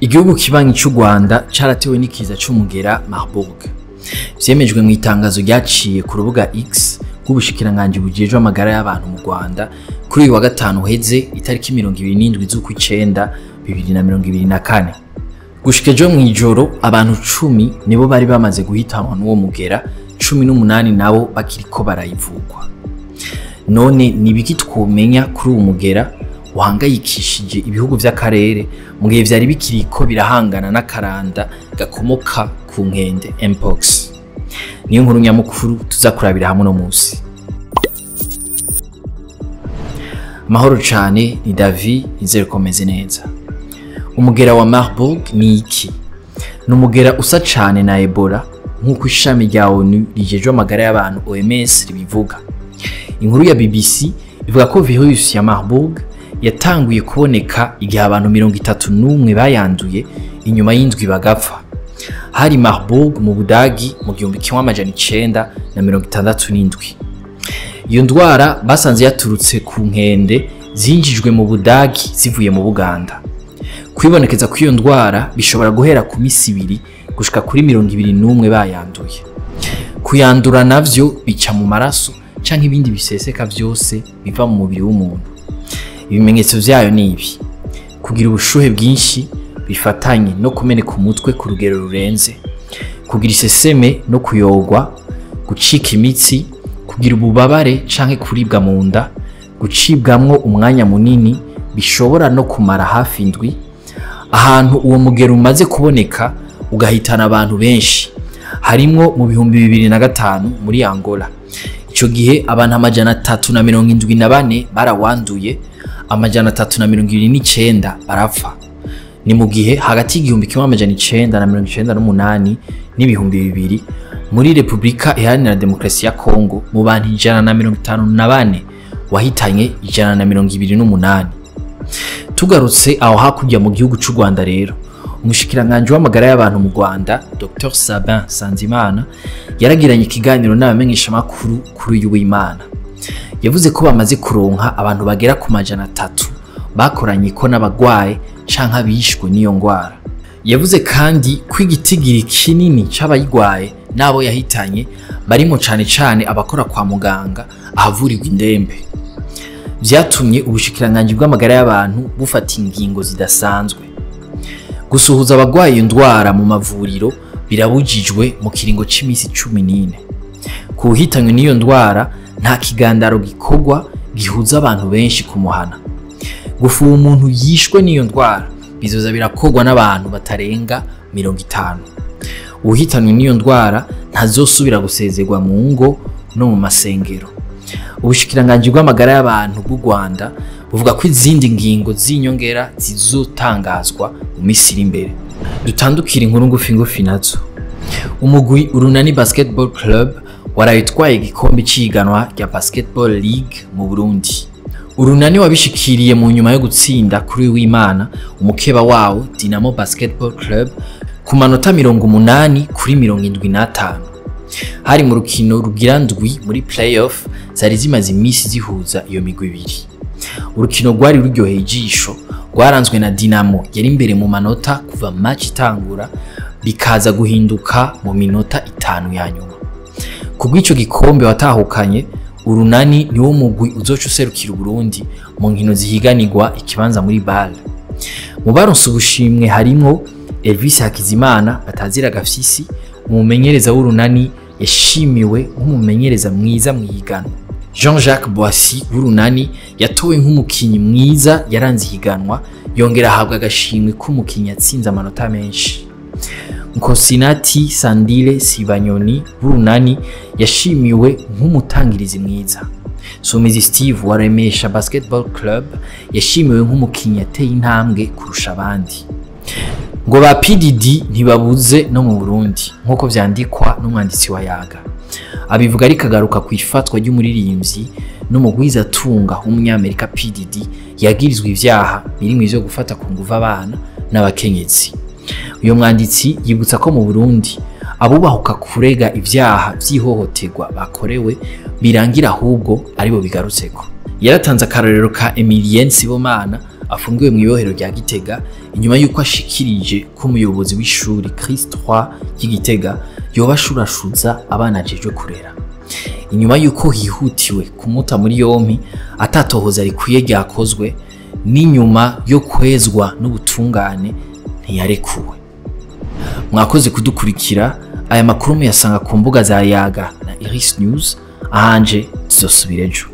igihugu kibanyi cy'u rwanda cyaratewe n'ikiza c'umugera marburg vyemejwe mu itangazo ryaciye ku rubuga x rw'ubushikiranganji bujejwe amagara y'abantu mu rwanda kuri uyu wa gatanu uheze itariki mirongo ibiri n'indwi z'ukw'icenda bibiri na mirongo ibiri na kane gushika ejo mw'ijoro abantu cumi nibo bari bamaze guhitanwa n'uwo mugera cumi n'umunani nabo bakiriko barayivugwa none ni ibiki twomenya kuri uwo mugera uhangayikishije ibihugu vy'akarere mu gihe vyari bikiriko birahangana n'akaranda gakomoka ku nkende mpox niyo nkuru nyamukuru tuza kurabira hamwe no musi amahoro cane ni davi nizere ko meze neza umugera wa marburg ni iki ni umugera usa cane na ebola nk'uko ishami rya onu rijejwe amagara y'abantu oms ribivuga inkuru ya bbc ivuga ko virus ya marburg yatanguye kuboneka igihe abantu mirongo itatu n'umwe bayanduye inyuma y'indwi bagapfa hari marburg mu budagi mu gihumbi kimwe amajana icenda na mirongo itandatu n'indwi iyo ndwara basanze yaturutse ku nkende zinjijwe mu budagi zivuye mu buganda kwibonekeza kw'iyo ndwara bishobora guhera ku misi ibiri gushika kuri mirongo ibiri n'umwe bayanduye kuyandura navyo bica mu maraso canke ibindi biseseka vyose biva mu mubiri w'umuntu ibimenyetso vyayo ni ibi kugira ubushuhe bwinshi bifatanye no kumeneka umutwe ku rugero rurenze kugira iseseme no kuyogwa gucika imitsi kugira ububabare canke kuribwa mu nda gucibwamwo umwanya munini bishobora no kumara hafi indwi ahantu uwo mugero umaze kuboneka ugahitana abantu benshi harimwo mu bihumbi bibiri na gatanu muri angola ico gihe abantu amajana atatu na mirongo indwi na bane barawanduye amajana atatu na mirongo ibiri n'icenda barapfa ni mu gihe hagati y'igihumbi kimwe amajana icenda na mirongo icenda n'umunani n'ibihumbi bibiri muri repubulika iharanira demokarasi ya kongo mu bantu ijana na mirongo itanu na bane wahitanye ijana na mirongo ibiri n'umunani tugarutse aho hakurya mu gihugu c'u rwanda rero umushikiranganji w'amagara y'abantu mu rwanda dr sabin sanzimana yaragiranye ikiganiro n'abamenyeshamakuru kuri uyu w'imana yavuze ko bamaze kuronka abantu bagera ku majana atatu bakoranye ko n'abagwaye canke abishwe n'iyo ngwara yavuze kandi ko igitigiri kinini c'abayigwaye n'abo yahitanye barimo cane cane abakora kwa muganga ahavurirwa indembe vyatumye ubushikiranganji bw'amagara y'abantu bufata ingingo zidasanzwe gusuhuza abagwaye iyo ndwara mu mavuriro birabujijwe mu kiringo c'imisi cumi n'ine ku buhitanywe n'iyo ndwara nta kigandaro gikorwa gihuza abantu benshi kumuhana gufuha umuntu yishwe n'iyo ndwara bizoza birakorwa n'abantu batarenga mirongo itanu uwuhitanwe n'iyo ndwara ntazosubira gusezerwa mu ngo no mu masengero ubushikiranganji bw'amagara y'abantu bw'u rwanda buvuga ko izindi ngingo z'inyongera zizotangazwa mu minsi iri imbere dutandukira inkuru ngufi ngufi nazo umugwi urunani basketball club waraye utwaye igikombe c'ihiganwa rya basketball league mu burundi urunani wabishikiriye mu nyuma yo gutsinda kuri w'imana umukeba wawo dinamo basketball club ku manota mirongo umunani kuri mirongo indwi n'atanu hari mu rukino rugira ndwi muri playoff zari zimaze imisi zihuza iyo migwi ibiri urukino rwari ruryoheye ijisho rwaranzwe na dinamo yari imbere mu manota kuva match itangura bikaza guhinduka mu minota itanu ya nyuma kubw'ico gikombe watahukanye urunani niwo mugwi uzoca userukira uburundi mu nkino zihiganirwa ikibanza muri bale mu baronse ubushimwe harimwo elvis hakizimana batazira gafyisi umumenyereza w'urunani yashimiwe nk'umumenyereza mwiza mu ihiganwa jean jacques boissy w'urunani yatowe nk'umukinyi mwiza yaranze ihiganwa yongera ahabwa agashimwe k'umukinyi yatsinze amanota menshi nkosinati sandile sibanyoni w'urunani yashimiwe nk'umutangirizi mwiza sumizi steve wa remesha basketball club yashimiwe nk'umukinyi yateye intambwe kurusha abandi ngo ba pdd ntibabuze no mu burundi nk'uko vyandikwa n'umwanditsi wa yaga abivuga ariko agaruka ku ifatwa ry'umuririmbyi n'umugwizatunga w'umunyamerika pdd yagirizwa ivyaha birimwo ivyo gufata ku nguvu abana n'abakenyezi uyo mwanditsi yibutsa ko mu burundi abubahuka kurega ivyaha vy'ihohoterwa bakorewe birangira ahubwo aribo bigarutseko yaratanze akarorero ka emilien sibomana afungiwe mu ibohero rya gitega inyuma y'uko ashikirije ko umuyobozi w'ishuri Chris 3 y'Igitega yoba ashurashuza abana ajejwe kurera inyuma y'uko hihutiwe kumuta muri yompi atatohoza rikwiye ryakozwe n'inyuma yo kwezwa n'ubutungane ntiyarekuwe mwakoze kudukurikira aya makuru muyasanga ku mbuga za yaga na iris news ahanje tuzosubira ejo